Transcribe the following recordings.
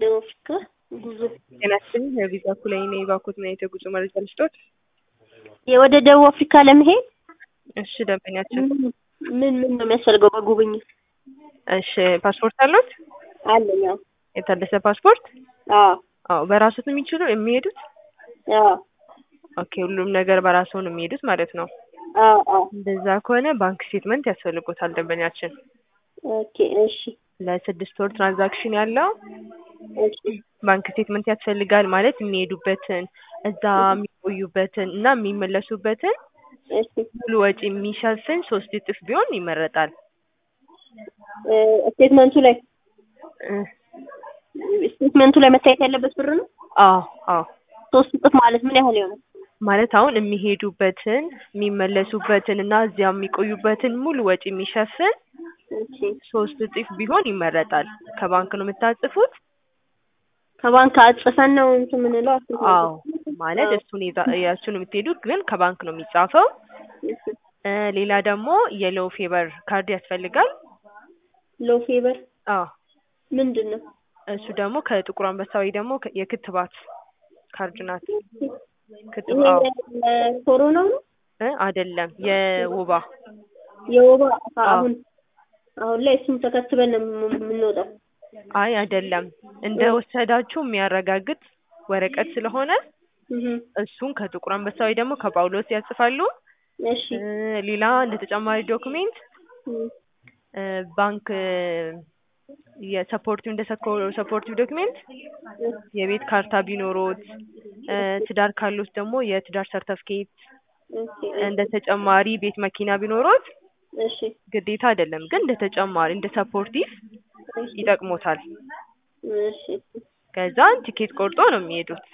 ደቡብ አፍሪካ ጉዞ ጤና ይስጥልኝ የቪዛ ኩላይ ነኝ ባኮት እና የተጉዞ መረጃ ልስጦት ወደ ደቡብ አፍሪካ ለመሄድ እሺ ደንበኛችን ምን ምን ነው የሚያስፈልገው በጉብኝት እሺ ፓስፖርት አሉት አለኝ አዎ የታደሰ ፓስፖርት አዎ አዎ በራሱት የሚችሉ የሚሄዱት አዎ ኦኬ ሁሉም ነገር በራሱ ነው የሚሄዱት ማለት ነው አዎ አዎ እንደዛ ከሆነ ባንክ ስቴትመንት ያስፈልጎታል ደንበኛችን ኦኬ እሺ ለስድስት ወር ትራንዛክሽን ያለው እሺ ባንክ ስቴትመንት ያስፈልጋል ማለት የሚሄዱበትን እዛ የሚቆዩበትን እና የሚመለሱበትን እሺ ሙሉ ወጪ የሚሸፍን ሶስት እጥፍ ቢሆን ይመረጣል እ ስቴትመንቱ ላይ እ ስቴትመንቱ ላይ መታየት ያለበት ብር ነው አዎ አዎ ሶስት እጥፍ ማለት ምን ያህል ይሆናል ማለት አሁን የሚሄዱበትን የሚመለሱበትን እና እዚያ የሚቆዩበትን ሙሉ ወጪ የሚሸፍን እሺ ሶስት እጥፍ ቢሆን ይመረጣል ከባንክ ነው የምታጽፉት ከባንክ አጽፈን ነው እንትን የምንለው አስር አዎ ማለት እሱን ይዛ- የእሱን የምትሄዱት ግን ከባንክ ነው የሚጻፈው እ ሌላ ደግሞ የሎ ፌቨር ካርድ ያስፈልጋል ሎ ፌቨር አዎ ምንድን ነው እሱ ደግሞ ከጥቁር አንበሳ ወይ ደግሞ ከ- የክትባት ካርድ ናት ክትባ ይሄ አዎ ኮሮና ነው እ አይደለም የወባ የወባ አዎ። አሁን አሁን ላይ እሱም ተከትበን ነው የም- የምንወጣው አይ አይደለም እንደ ወሰዳችሁ የሚያረጋግጥ ወረቀት ስለሆነ እህ እሱን ከጥቁር አንበሳ ወይ ደግሞ ከጳውሎስ ያጽፋሉ እሺ እ ሌላ እንደ ተጨማሪ ዶክሜንት እም እ ባንክ የሰፖርቲቭ እንደ ሰፖርቲቭ ዶክሜንት የቤት ካርታ ቢኖሮት እ ትዳር ካሉት ደግሞ የትዳር ሰርተፍኬት እሺ እንደ ተጨማሪ ቤት መኪና ቢኖሮት እሺ ግዴታ አይደለም ግን እንደ ተጨማሪ እንደ ሰፖርቲቭ እሺ ይጠቅሞታል እሺ ከዛን ቲኬት ቆርጦ ነው የሚሄዱት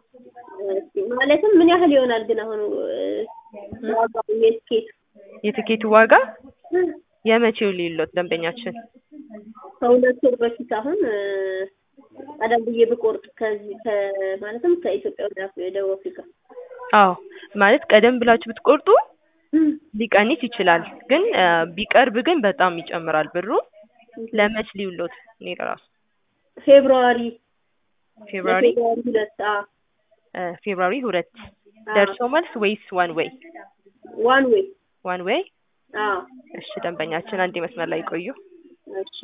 እሺ ማለትም ምን ያህል ይሆናል ግን አሁን እ ዋጋው የትኬት የትኬቱ ዋጋ የመቼው ሊሎት ደንበኛችን ከሁለት ወር በፊት አሁን እ ቀደም ብዬ ብቆርጥ ከዚህ ከ ማለትም ከኢትዮጵያ ወደ አፍ- ደቡብ አፍሪካ አዎ ማለት ቀደም ብላችሁ ብትቆርጡ ሊቀንስ ይችላል ግን እ ቢቀርብ ግን በጣም ይጨምራል ብሩ ለመች ሊውሎት እኔ ለራሱ ፌብሩዋሪ ፌብሩዋሪ ፌብሩዋሪ ሁለት አ እ ፌብሩዋሪ ሁለት ደርሶ መልስ ወይስ ዋን ዌይ ዋን ዌይ ዋን ዌይ አ እሺ ደንበኛችን አንድ መስመር ላይ ቆዩ እሺ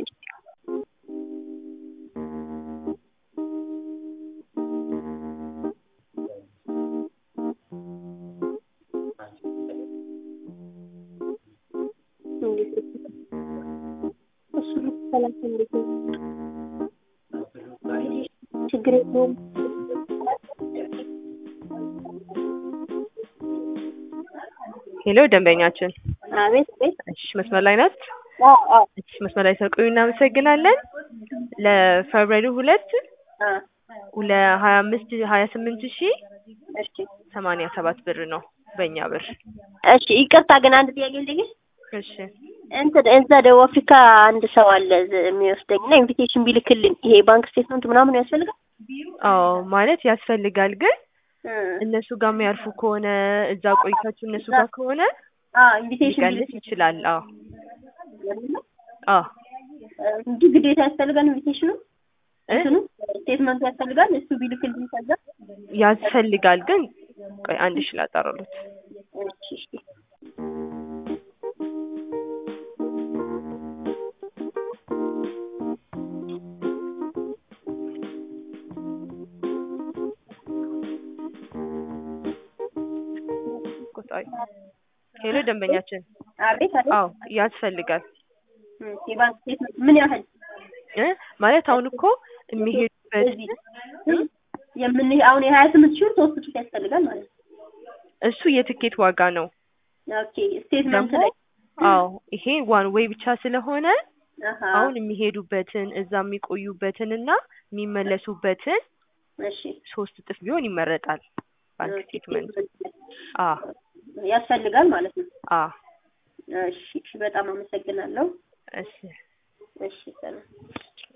እንዴት እሱ ሰላሳ እንዴት ነው ችግር የለውም ሄሎ ደንበኛችን አቤት አቤት እሺ መስመር ላይ ናት አዎ አዎ እሺ መስመር ላይ ስለቆዩ እናመሰግናለን ለፌብሩዋሪ ሁለት አ ለሀያ አምስት ሀያ ስምንት ሺ እሺ ሰማንያ ሰባት ብር ነው በእኛ ብር እሺ ይቅርታ ግን አንድ ጥያቄ ልጠይቅሽ እሺ እንትን እዛ ደቡብ አፍሪካ አንድ ሰው አለ ዝ- የሚወስደኝ እና ኢንቪቴሽን ቢልክልኝ ይሄ ባንክ ስቴትመንት ምናምን ያስፈልጋል አዎ ማለት ያስፈልጋል ግን እ እነሱ ጋር የሚያርፉ ከሆነ እዛ ቆይታችሁ እነሱ ጋር ከሆነ አ ኢንቪቴሽን ሊቀንስ ይችላል አዎ ቢልክልኝ አዎ እንጂ ግዴታ ያስፈልጋል ኢንቪቴሽኑ እ እንትኑ ስቴትመንቱ ያስፈልጋል እሱ ቢልክልኝ ከዛ ያስፈልጋል ግን ቆይ አንድ ሺ ላጣራሉት እሺ እሺ ቆጣይ ሄሎ ደንበኛችን አቤት አቤት አዎ ያስፈልጋል እም የባንክ ስቴትመንት ምን ያህል እ ማለት አሁን እኮ የሚሄዱበት እዚህ የምን አሁን የሀያ ስምንት ሺህ ብር ሶስት ሺህ ያስፈልጋል ማለት ነው እሱ የትኬት ዋጋ ነው ኦኬ ስቴትመንት ደግሞ ላይ አዎ ይሄ ዋን ዌይ ብቻ ስለሆነ አሀ አሁን የሚሄዱበትን እዛ የሚቆዩበትን እና የሚመለሱበትን እሺ ሶስት እጥፍ ቢሆን ይመረጣል ባንክ ስቴትመንት አ ያስፈልጋል ማለት ነው አ እሺ እሺ በጣም አመሰግናለሁ እሺ እሺ ሰላም